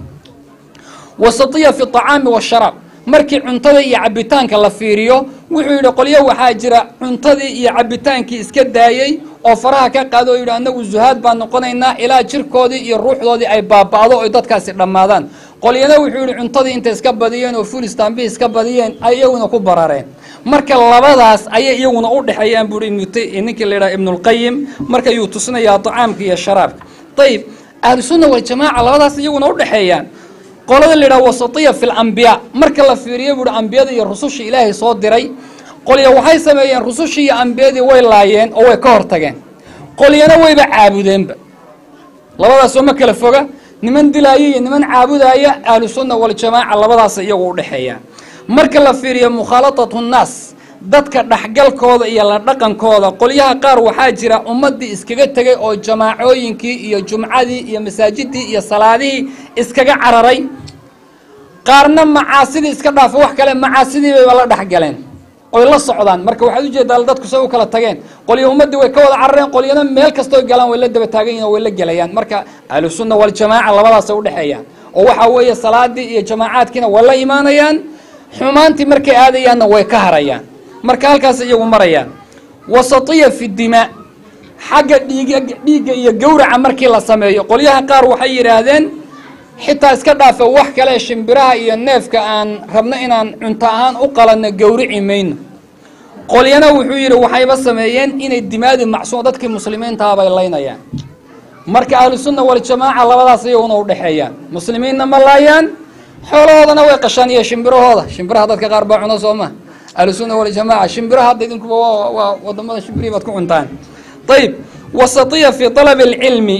wasatiya fi acaami washaraab markii cuntada iyo cabitaanka la fiiriyo wuxuu yidhi qolyo waxaa jira cuntadii iyo cabitaankii iska daayey oo faraha ka qaado oo yidhi annagu zuhaad baan noqonaynaa ilaa jirkoodii iyo ruuxdoodii ay baaba'do oy dadkaasi dhammaadaan qolyana wuxuu yidhi cuntadii intay iska badiyeen oo fulistanbi iska badiyeen ay iyaguna ku barareen marka labadaas ayay iyaguna u dhexeeyaan buuhi ninkii la yidhaha ibnulqayim marka yuu tusinayaa tacaamka iyo sharaabka ayib ahlusunna waljamaaca labadaas iyaguna u dhexeeyaan qolada la yidhaha wasatiya fi lambiyaa marka la fiiriyo buuhi ambiyada iyo rususha ilaahay soo diray qolya waxay sameeyeen rusushii iyo ambiyadii way laayeen oo way ka hortageen qolyana wayba caabudeenba labadaasoo ma kala foga niman dilaaya iyo niman caabudaya ahlusunna waljamaaca labadaas iyagu u dhexeeyaan marka la fiiriyo mukhaalatatu nnaas dadka dhexgalkooda iyo la dhaqankooda qolyaha qaar waxaa jira ummadii iskaga tegay oo jamaacooyinkii iyo jumcadii iyo masaajidii iyo salaadihii iskaga cararay qaarna macaasidii iska dhaafa wax kale macaasidii bayba la dhex galeen oy la socdaan marka waxaad ujeedaa dadku say u kala tageen qolyo ummaddii way ka wada carareen qolyana meel kastoo galaan way la daba taagan yihin o way la gelayaan marka ahlusunna waljamaaca labadaasay udhexeeyaan oo waxaa weeye salaadii iyo jamaacaadkiina way la imaanayaan xumaantii markay aadayaanna way ka harayaan marka halkaas iyagu marayaan wasatiya fi dimaa xagga dhiiga dhiigga iyo gawraca markii la sameeyo qolyaha qaar waxay yidhaahdeen xitaa iska dhaafa wax kale shimbiraha iyo neefka aan rabno inaan cunto ahaan u qalanno gawrici mayno qolyana wuxuu yidhi waxayba sameeyeen inay dimaadi macsuum dadkii muslimiintaha bay laynayaan marka ahlusunna waljamaaca labadaas iyaguna udhexeeyaan muslimiinna ma laayaan xoolahoodana way qashaan iyo shimbirahooda shimbiraha dadka qaar baa cuno soo ma ahlusunna waljamaaca shimbiraha hadda idinkuba waa wadamada shimbirihii baad ku cuntaan ayib wasatiya fi talabi alcilmi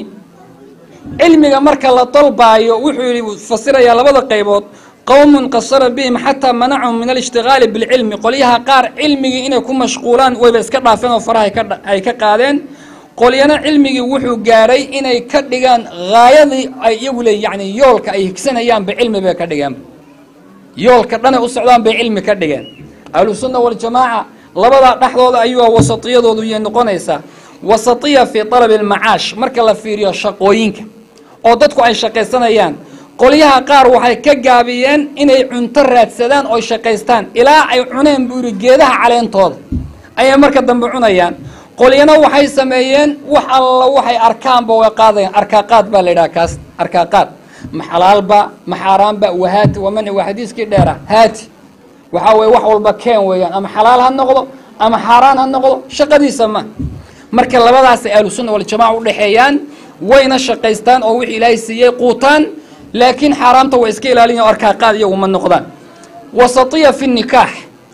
cilmiga marka la dalbaayo wuxuu yihi fasirayaa labada qaybood qowmun qasara bihim xataa manacahum min alishtigaali bilcilmi qolyaha qaar cilmigii inay ku mashquulaan wayba iska dhaafeen oo faraha ay ka qaadeen qolyana cilmigii wuxuu gaadhay inay ka dhigaan haayadii ay iyagu leey yani yoolka ay higsanayaanba cilmi bay ka dhigeen yoolka dhanay u socdaan bay cilmi ka dhigeen ahlusunna waljamaaca labadaa dhexdooda ayuu wasatiyadoodu yay noqonaysaa wasatiya fii talabi almacaash marka la fiiriyo shaqooyinka oo dadku ay shaqaysanayaan qolyaha qaar waxay ka gaabiyeen inay cunto raadsadaan oo shaqaystaan ilaa ay cuneen buu yidhi geedaha caleentooda ayay marka dambe cunayaan qolyana waxay sameeyeen wax alla waxay arkaanba way qaadayaan arkaaqaad baa la yidhaha kaas arkaaqaad ma xalaalba ma xaaraanba wahaati waa manci waa xadiiskii dheera haati waxaa weye wax walba keen weeyaan ama xalaal ha noqdo ama xaaraan ha noqdo shaqadiisa ma marka labadaasay ahlusunna waljamaca udhexeeyaan wayna shaqaystaan oo wixii ilaahay siiyey quutaan laakiin xaaraamta way iska ilaaliyan arkaaqaad iyagu ma noqdaan wasatiya fi nikaax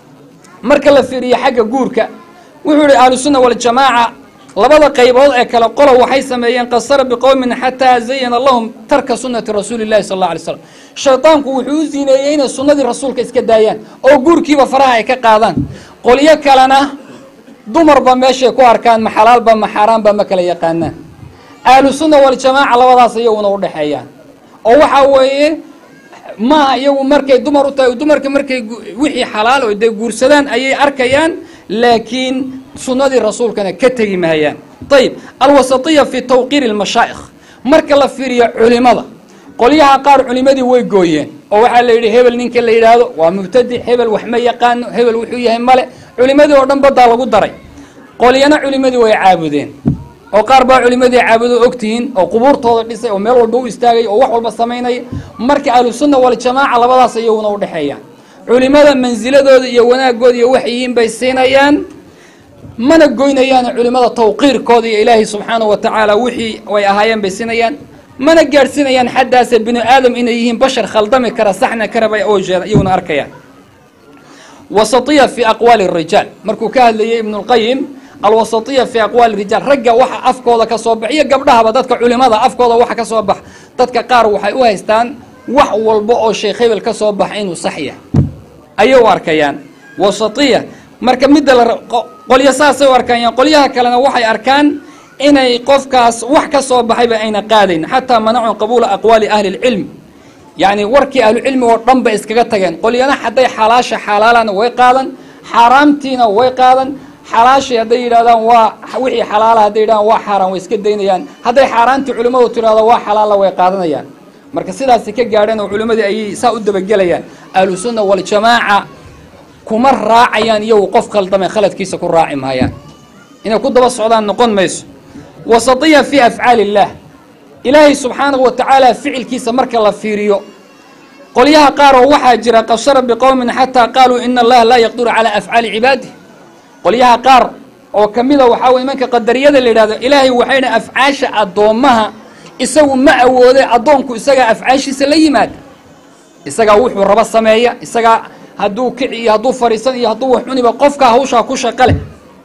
marka la fiiriyo xagga guurka wuxuu yihi ahlusunna waljamaaca labada qaybood ee kale qolo waxay sameeyeen qasara biqowmin xataa zayana lahum tarka sunati rasuuli llahi sal alla alay slam shaydaanku wuxuu u ziineeyey inay sunnadii rasuulka iska daayaan oo guurkiiba faraha ay ka qaadaan qolyo kalena dumarba meeshay ku arkaan ma xalaalba ma xaaraanba ma kala yaqaanaan ahlusunna waljamaaca labadaas iyaguna udhexeeyaan oo waxaa weeye maaha iyagu markay dumar u tahay dumarka markay wixii xalaal oo dee guursadaan ayay arkayaan laakiin sunnadii rasuulkana ka tegi mahayaan ayib alwasatiya fi tawqiiri lmashaa'ikh marka la fiiriyo culimada qolyaha qaar culimadii way gooyeen oo waxaa la yidhi hebel ninka la yidhaahdo waa mubtadic hebel wax ma yaqaano hebel wuxuu yahay male culimadii oo dhan badaa lagu daray qolyana culimadii way caabudeen oo qaar baa culimadii caabudo ogtihiin oo qubuurtooda dhisay oo meel walba u istaagay oo wax walba samaynaya marka ahlusunna waljamaaca labadaas iyaguna udhexeeyaan culimada mansiladooda iyo wanaagooda iyo waxyihiin bay siinayaan mana goynayaan culimada tawqiirkooda iyo ilaahay subxaana wa tacaala wixii ay ahaayeen bay siinayaan mana gaadhsiinayaan xaddaase binu aadam inay yihiin bashar khaldami kara saxna karaba oo jeeda iyaguna arkayaan wasatiya fi aqwaali rijaal markuu ka hadlayay ibnulqayim alwasatiya fi aqwaali rijaal ragga waxa afkooda ka soo bax iyo gabdhahaba dadka culimada afkooda waxa ka soo bax dadka qaar waxay u haystaan wax walba oo sheekh hebel ka soo baxa inuu sax yahay ayay u arkayaan wasatiya marka midda la qolyo saasay u arkayaan qolyaha kalena waxay arkaan inay qofkaas wax ka soo baxayba ayna qaadayn xataa manacun qabuula aqwaali ahli lcilm yacni warkii ahlucilmi oo dhan ba iskaga tageen qolyana hadday xalaasha xalaalana way qaadan xaaraamtiina way qaadan xalaashii hadday yidhahdaan waa wixii xalaala hadday yidhahdaan waa xaaraan way iska daynayaan hadday xaaraantii culimmadu tirahdo waa xalaala way qaadanayaan marka sidaasi ka gaadheen oo culimmadii ayay saa u dabagelayaan ahlusunna waljamaaca kuma raacayaan iyagu qof khaldame khaladkiisa ku raaci maayaan inay ku daba socdaan noqon mayso wasatiya fi afcaali illaah ilaahay subxaanahu wa tacaala ficilkiisa marka la fiiriyo qolyaha qaar oo waxaa jira qashara biqowmin xataa qaaluu ina allaha laa yaqdiru calaa afcaali cibaadih qolyaha qaar oo ka mida waxaa weye imanka qadariyada la yidhahdo ilaahay waxay dha afcaasha addoommaha isagu ma awoode addoonku isagaa afcaashiisa la yimaada isagaa wuxuu rabo sameeya isagaa hadduu kici iyo hadduu fadhiisan iyo hadduu wax cuniba qofkaa hawshaa ku shaqo leh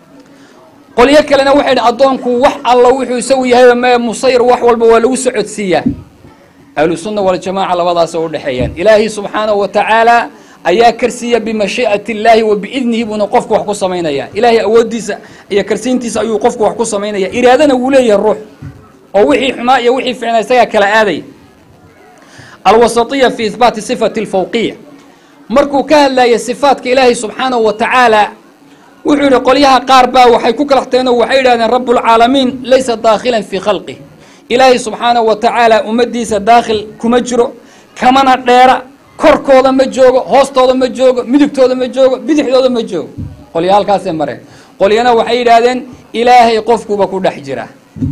qolyo kalena waxay dhi addoonku wax alla wuxuu isagu yahayba mee musayir wax walba waa lagu socodsiiyaa ahlusunna waljamaaca labadaasoo udhexeeyaan ilaahay subxaanahu wa tacaala ayaa karsiiya bimashii'ati illaahi wa biidnihi buuna qofku wax ku samaynaya ilaahay awooddiisa iyo karsiintiisa ayuu qofku wax ku samaynaya iraadana wuu leeyahay ruux oo wixii xumaa iyo wixii ficnaa isagaa kala aadaya alwasatiya fi ihbaati sifati alfawqiya markuu ka hadlaya sifaatka ilaahay subxaanahu wa tacaala wuxuu yidhi qolyaha qaar baa waxay ku kalaxteen oo waxay yidhahdeen rabbulcaalamiin laysa daakhilan fii khalqih ilaahay subxaanahu wa tacaala ummaddiisa daakhil kuma jiro kamana dheera korkooda ma joogo hoostooda ma joogo midigtooda ma joogo bidixdooda ma joogo qolya halkaasay mareen qolyana waxay yidhaahdeen ilaahay qofkuba ku dhex jira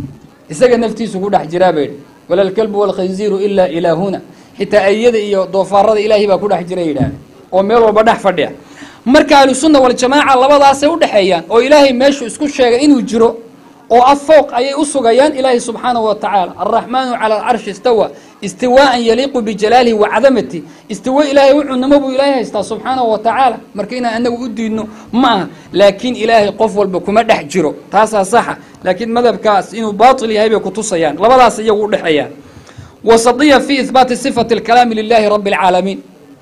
isaga naftiisu ku dhex jiraa bay yidhi walalkalbu walkhinziiru ilaa ilaahuna xitaa ayada iyo doofaarada ilaahay baa ku dhex jira yidhahdeen oo meel walba dhex fadhiya marka ahlusunna waljamaaca labadaasay u dhexeeyaan oo ilaahay meeshuu isku sheegay inuu jiro oo afooq ayay u sugayaan ilaahay subxaanahu wa tacaala alraxmaanu cala alcarshi istawa istiwaaan yaliiqu bijalaalihi wa cadamati istiwa ilaahay u cunamo buu ilaahay haystaa subxaanahu wa tacaala marka inaan anagu u diidno ma aha laakiin ilaahay qof walba kuma dhex jiro taasaa saxa laakiin madhabkaas inuu baatil yahay bay kutusayaan labadaas iyagu u dhexeeyaan wasatiya fi ihbaati sifati alkalaami lilahi rabbi alcaalamiin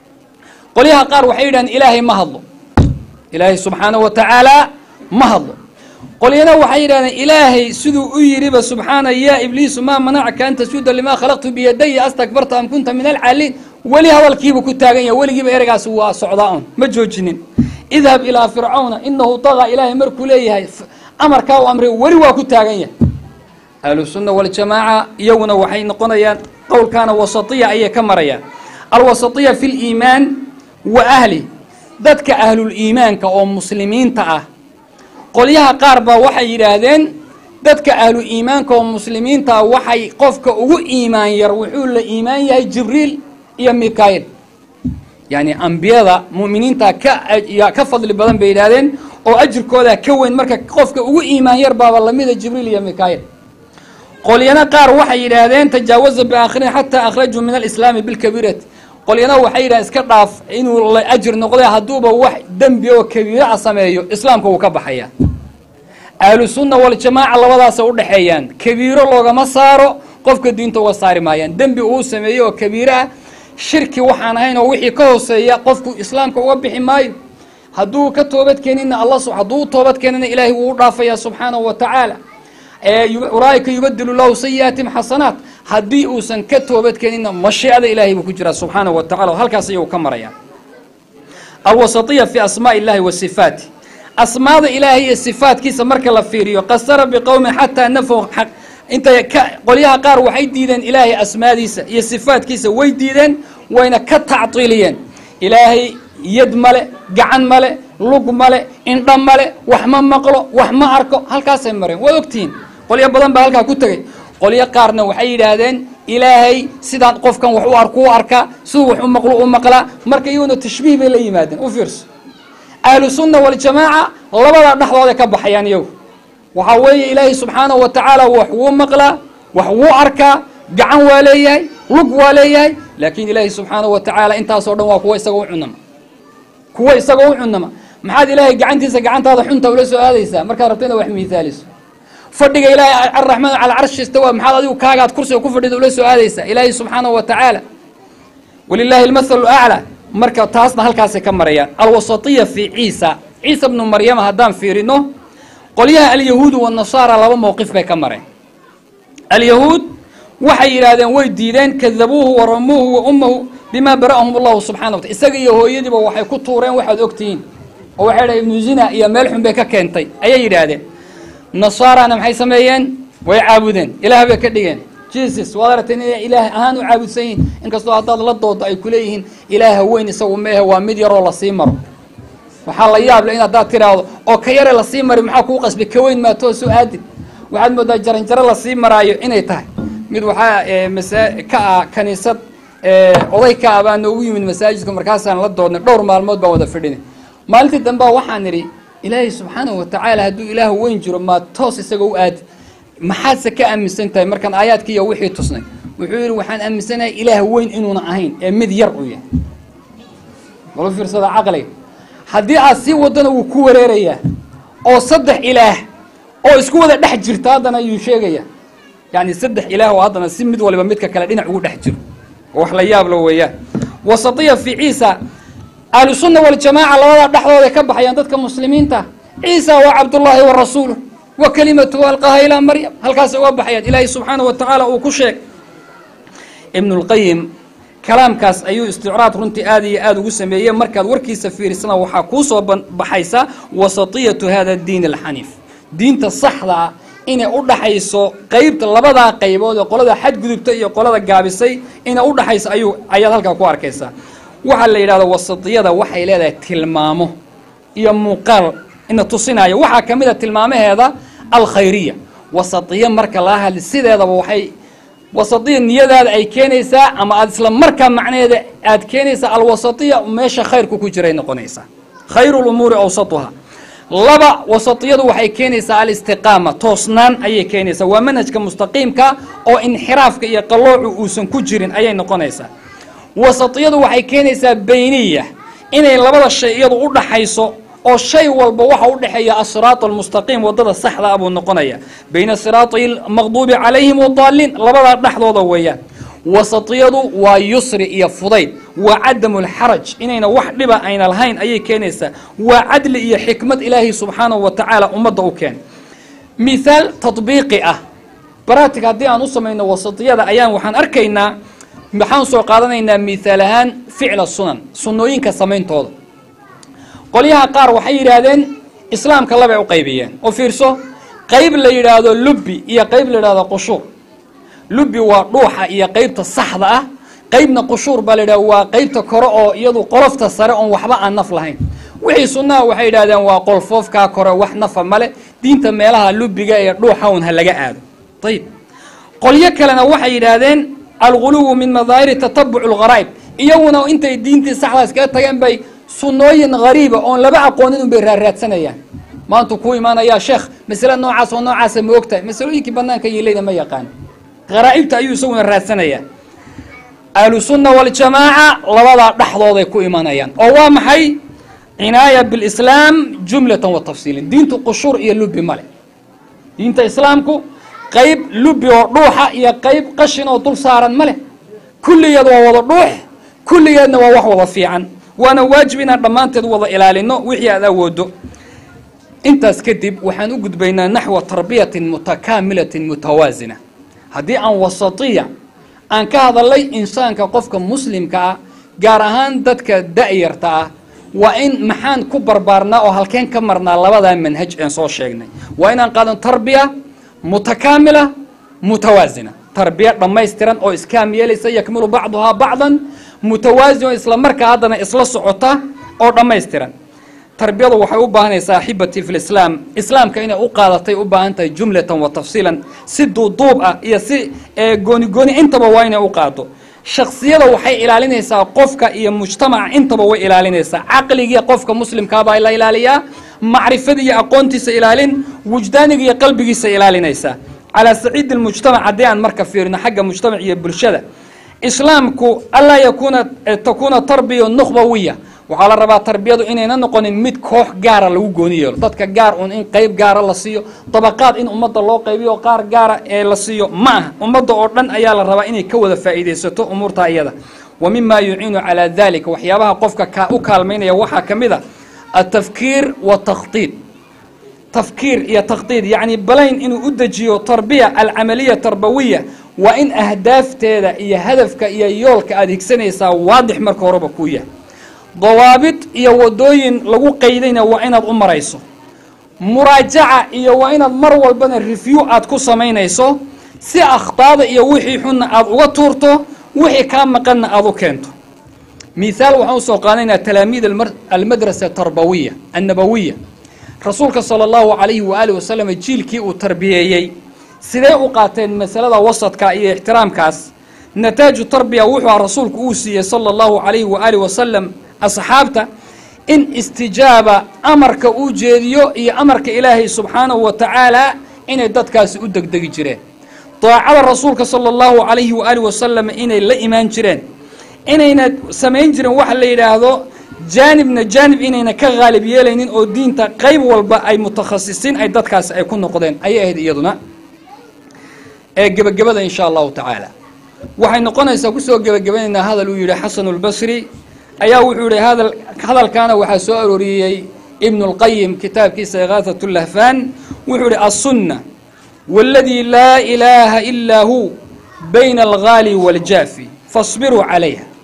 qolyaha qaar waxay yidhahdeen ilaahay ma hadlo ilaahay subxaanahu wa tacaala ma hadlo qolyana waxay yidhahdeen ilaahay siduu u yidhiba subxaana yaa ibliisu maa manacaka an tasjuda limaa khalaqtu biyadaya astakbarta am kunta min alcaaliin weli hadalkiibuu ku taagan yahay weligiiba ereygaas waa socdaa un ma joojinin idhab ilaa fircawna inahu tagaa ilaahay markuu leeyahay amarkaa u amray weli waa ku taagan yahay ahlusunna waljamaaca iyaguna waxay noqonayaan qowlkaana wasatiya ayay ka marayaan alwasatiya fi liimaan wa ahli dadka ahluliimaanka oo muslimiinta ah qolyaha qaar baa waxay yidhaahdeen dadka ahlu iimaanka oo muslimiinta ah waxay qofka ugu iimaan yar wuxuu la iimaan yahay jibriil iyo mikail yacni ambiyada mu'miniinta ka ka fadli badan bay yidhahdeen oo ajirkooda ka weyn marka qofka ugu iimaan yar baaba lamida jibriil iyo mikail qolyana qaar waxay yidhaahdeen tajaawaza biaakhirin xataa akhrajuu min alislaami bilkabiirati qolyana waxay yidhahdeen iska dhaaf inuu la ajir noqday hadduuba wax dembi oo kabiira a sameeyo islaamka wuu ka baxaya ahlusunna waljamaaca labadaasay u dhexeeyaan kabiiro loogama saaro qofka diinta uga saari maayaan dembi uu sameeyo oo kabiiro ah shirki waxaan ahayn oo wixii ka hooseeya qofku islaamka uga bixi maayo hadduu ka toobad keenina alla hadduu toobad keenina ilaahay wuu u dhaafaya subxaanahu wa tacaala ulaa'ika yubadilu lahu sayi'aatim xasanaat haddii uusan ka toobad keenina mashiicada ilaahay buu ku jiraa subxaanahu wa tacala halkaas ayuu ka maraya alwasatiya fi asmaaءi illahi wa sifaati asmaada ilaahay iyo sifaatkiisa marka la fiiriyo qasara biqowmin xataa nafow intay ka qolyaha qaar waxay diideen ilaahay asmaadiisa iyo sifaatkiisa way diideen wayna ka tactiiliyeen ilaahay yad male gacan male lug male indha male wax ma maqlo wax ma arko halkaasay mareen waad ogtihiin qolyo badan baa halkaa ku tegey qolyo qaarna waxay yidhaahdeen ilaahay sidaan qofkan wax u arku u arkaa siduu wax u maqlo u maqlaa marka iyaguna tashbiih bay la yimaadeen u fiirso ahlu sunna waljamaaca labadaa dhexdooday ka baxayaan iyagu waxaa weeye ilaahay subxaanahu wa tacaala wax wuu maqlaa wax wuu arkaa gacan waa leeyahay lug waa leeyahay laakiin ilaahay subxaanahu wa tacaala intaasoo dhan waa kuwa isagoo u cunama kuwa isagoo u cunama maxaad ilaahay gacantiisa gacantaada xunta ula soo aadaysaa markaad rabto inaad wax miihaaliso fadhiga ilaahay araxmaan cala carshi istawa maxaad adigu kaagaad kursiga ku fadhida ula soo aadaysaa ilaahay subxaanahu wa tacaala walilaahi almathalu aclaa marka taasna halkaasay ka marayaan alwasatiya fi ciisa ciisa bnu maryama haddaan fiirino qolyaha alyahuudu wanasaara laba mowqif bay ka mareen alyahuud waxay yidhaahdeen way diideen kadabuuhu wa ramuuhu wa ummahu bima bara'ahum allahu subxana wataala isaga iyo hooyadiiba waxay ku tuureen waxaad ogtihiin oo waxay dhahen ibnu zina iyo meel xun bay ka keentay ayay yidhaahdeen nasaarana maxay sameeyeen way caabudeen ilaah bay ka dhigeen jesus waad aragteen inay ilaah ahaan u caabudsan yihin inkastoo haddaad la doodo ay kuleeyihiin ilaaha weyn isagu meehe waa mid yaroo lasii maro waxaa la yaab le in haddaad tiraahdo oo ka yare lasii mari maxaa kuu qasbay ka weyn maatoo soo aadin waxaad moodaa jaranjaro lasii maraayo inay tahay mid waxaa masa ka ah kaniisad oday ka ah baa noogu yimid masaajidka markaasaan la doodnay dhowr maalmood baan wada fadhinay maalintii dambea waxaan idhi ilaahay subxaanahu wa tacaala hadduu ilaah weyn jiro maa toos isaga u aadi maxaadse ka aaminsan tahay markaan aayaadkii iyo wixii tusnay wuxuu yidhi waxaan aaminsanahay ilaah weyn inuuna ahayn ee mid yar uu yahay malu fiirsada caqliga haddii aad sii wadana wuu ku wareerayaa oo saddex ilaah oo isku wada dhex jirta haddana ayuu sheegayaa yacni saddex ilaah oo haddana si mid waliba midka kale dhinac ugu dhex jiro oo wax la yaab lo weeyaan wasatiya fi ciisa ahlusunna waljamaaca labadaa dhexdooday ka baxayaan dadka muslimiinta ciisa waa cabdullaahi wa rasuuluh wa kelimatuhu alqaha ilaa maryam halkaasay uga baxayaan ilaahay subxaanahu wa tacaala uu ku sheeg ibnu lqayim kalaamkaas ayuu isticraad runtii aad iyo aada ugu sameeyey markaad warkiisa fiirisana waxaa kuu soo baxaysa wasatiyatu hada diin alxaniif diinta saxda ah inay u dhaxayso qeybta labadaa qaybood ee qolada xadgudubta iyo qolada gaabisay inay u dhaxayso ayuu ayaad halkaa ku arkaysaa waxaa la yidhahda wasatiyada waxay leedahay tilmaamo iyo muuqaal ina tusinaya waxaa ka mid a tilmaamaheeda alkhayriya wasatiya marka laga hadli sideedaba waxay wasatiya niyadaada ay keenaysaa ama aada isla markaa macnaheeda aad keenaysaa alwasatiya meesha khayrku ku jiray noqonaysaa khayru lumuuri awsatuha laba wasatiyadu waxay keenaysaa alistiqaama toosnaan ayay keenaysaa waa manhajka mustaqiimka oo inxiraafka iyo qalloocu uusan ku jirin ayay noqonaysaa wasatiyadu waxay keenaysaa bayniya inay labada shay iyadu u dhaxayso oo shay walba waxa u dhexeeya asiraat almustaqiim wadada saxda ah buu noqonaya bayna siraati almaqduubi calayhim wadaaliin labadaa dhexdooda weeyaan wasatiyadu waa yusri iyo fudayd waa cadamu lxaraj inayna wax dhiba ayna lahayn ayay keenaysaa waa cadli iyo xikmad ilaahay subxaanahu wa tacaala ummadda u keen mithaal tadbiiqi ah baratig haddii aan u samayno wasatiyada ayaan waxaan arkaynaa maxaan soo qaadanaynaa mithaal ahaan ficla sunan sunnooyinka samayntooda qolyaha qaar waxay yidhaahdeen islaamka labay u qaybiyeen oo fiirso qayb la yidhaahdo lubbi iyo qayb la yidhahdo qushuur lubbi waa dhuuxa iyo qeybta saxda ah qeybna qushuur baa la yidhahda waa qeybta kore oo iyadu qolofta sare oon waxba aan naf lahayn wixii sunnaha waxay yidhahdeen waa qolfoofkaa kore wax nafa male diinta meelaha lubbiga ee dhuuxa un ha laga aado ayib qolyo kalena waxay yidhaahdeen alguluwu min madaahiri tatabuc lgharaa'ib iyaguna intay diintii saxdaas kaga tageen bay sunnooyin hariiba oon laba aqoonin un bay raarraadsanayaan maantu kuu imaanayaa sheekh masale noocaas oo noocaasa ma ogtahay masalooyinkii banaanka yiilayna ma yaqaan haraa'ibta ayuu isaguna raadsanayaa ahlu sunna waljamaaca labadaa dhexdooday ku imanayaan oo waa maxay cinaaya bilislaam jumlatan wa tafsiilin diintu qushuur iyo lubbi male diinta islaamku qayb lubbi oo dhuuxa iyo qayb qashin oo dul saaran ma leh kulligeed waa wada dhuux kulligeedna waa wax wada fiican waana waajib inaan dhammaanteed wada ilaalino wixii aad awoodo intaas kadib waxaan u gudbaynaa naxwa tarbiyatin mutakaamilatin mutawaasina haddii aan wasatiya aan ka hadalay insaanka qofka muslimka ah gaar ahaan dadka da'yarta ah waa in maxaan ku barbaarnaa oo halkeen ka marnaa labadaa manhaj een soo sheegnay waa inaan qaadano tarbiya mutakaamila mutawaasina tarbiya dhammaystiran oo iskaam yeelaysa yakmilu bacduhaa bacdan mutawaasin oo isla markaa haddana isla socota oo dhammaystiran tarbiyadu waxay u baahanaysaa axibati fi lislaam islaamka inay u qaadatay u baahan tahay jumlatan wa tafsiilan si duuduub ah iyo si gooni gooni intaba waa inay u qaado shaksiyada waxay ilaalinaysaa qofka iyo mujtamaca intaba way ilaalinaysaa caqligii qofka muslimkaabaa la ilaaliyaa macrifadii iyo aqoontiisa ilaalin wujdaaniga iyo qalbigiisa ilaalinaysaa calaa saciidi lmujtamac haddii aan marka fiirino xagga mujtamac iyo bulshada islaamku anlaa yakuuna takuuna tarbiya nukhbawiya waxaa la rabaa tarbiyadu inayna noqonin mid koox gaara lagu gooni yeelo dadka gaar un in qayb gaara la siiyo dabaqaad in ummadda loo qaybiyo qaar gaara ee la siiyo ma aha ummadda oo dhan ayaa la rabaa inay ka wada faa'iidaysato umuurta iyada wa mima yuciinu calaa dalika waxyaabaha qofka ka u kaalmaynaya waxaa ka mid a altafkiir watakhdiid tafkiir iyo takhdiid yacni balayn inuu u dejiyo tarbiya alcamaliya tarbawiya waa in ahdaafteeda iyo hadafka iyo yoolka aada higsanaysaa waadix marka horeba kuu yahay dawaabid iyo wadooyin lagu qaydayna waa inaad u marayso muraajaca iyo waa inaad mar walbana review aad ku samaynayso si akhtaada iyo wixii xunna aada uga tuurto wixii kaa maqanna aada u keento mithaal waxaan usoo qaadanaynaa talaamiid almadrasa tarbawiya annabawiya rasuulka sala allahu calayhi waaalih wasalam jiilkii uu tarbiyeeyey sidee u qaateen masalada wasadka iyo ixtiraamkaas nataaju tarbiya wuxuu rasuulku uu siiyey sala allahu calayhi waaalih wasalam asxaabta in istijaaba amarka uu jeediyo iyo amarka ilaahay subxaanahu wa tacaala inay dadkaasi u degdegi jireen daacada rasuulka sala allahu calayhi waaalih wasalam inay la imaan jireen inayna samayn jiren waxa la yidhaahdo jaanibna jaanib inayna ka haalib yeelaynin oo diinta qayb walba ay mutakhasisiin ay dadkaasi ay ku noqdeen ayay ahayd iyaduna ee gebagabada insha allahu tacaala waxay noqonaysaa kusoo gebagabanaynaa hadal uu yidhi xasanu lbasri ayaa wuxuu yihi hada hadalkaana waxaa soo arooriyey ibnu اlqayim kitaabkiisa ikaahat lahfan wuxuu yihi aلsunna wاladii laa ilaaha ilaa hu bayna algaali wاljaafi faاصbiruu calayha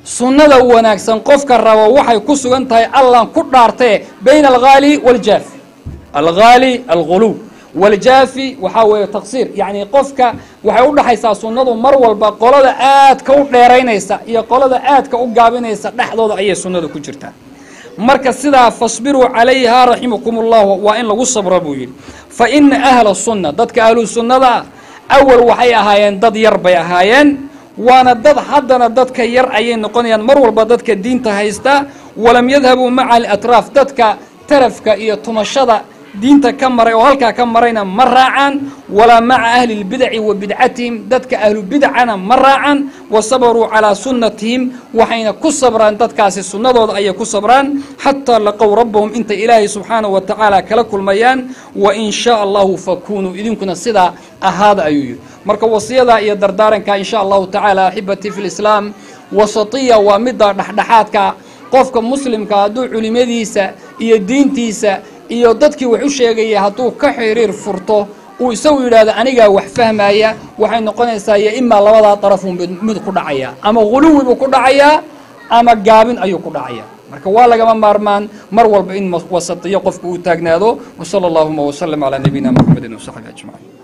sunnada wanaagsan qofka rabo waxay ku sugan tahay allan ku dhaartee bayna alghaali waljaafi alghaali alguluw waljaafi waxaa weeye taqsiir yacni qofka waxay u dhaxaysaa sunnadu mar walba qolada aadka u dheeraynaysa iyo qolada aadka u gaabinaysa dhexdooda ayay sunnada ku jirtaa marka sidaa fasbiruu calayha raximakum ullahu waa in lagu sabro buu yidhi fa ina ahla sunna dadka ahlu sunnada ah awal waxay ahaayeen dad yar bay ahaayeen waana dad haddana dadka yar ayay noqonayaan mar walba dadka diinta haysta walam yadhabuu maca alatraaf dadka tarafka iyo tumashada diinta ka maray oo halkaa ka marayna ma raacaan walaa maca ahli lbidaci wa bidcatihim dadka ahlu bidcana ma raacan wa sabaruu calaa sunnatihim waxayna ku sabraan dadkaasi sunnadooda ayay ku sabraan xataa laqow rabbahum intay ilaahay subxaanahu wa tacaala kala kulmayaan wa in shaa allahu fakunuu idinkuna sidaa ahaada ayuu yidhi marka wasiyadaa iyo dardaaranka in sha allahu tacaala axibati fi lislaam wasatiya waa midda dhexdhexaadka qofka muslimka hadduu culimadiisa iyo diintiisa iyo dadkii wax u sheegaya hadduu ka xiriir furto uu isagu yidhaahdo anigaa wax fahmaya waxay noqonaysaa iyo imaa labadaa darafun mid ku dhacaya ama huluwi buu ku dhacayaa ama gaabin ayuu ku dhacaya marka waa lagama maarmaan mar walba in wasatiyo qofku uu taagnaado wsala allahuma wslm calaa nabiyina mxamedi wsaxbi ajmaciin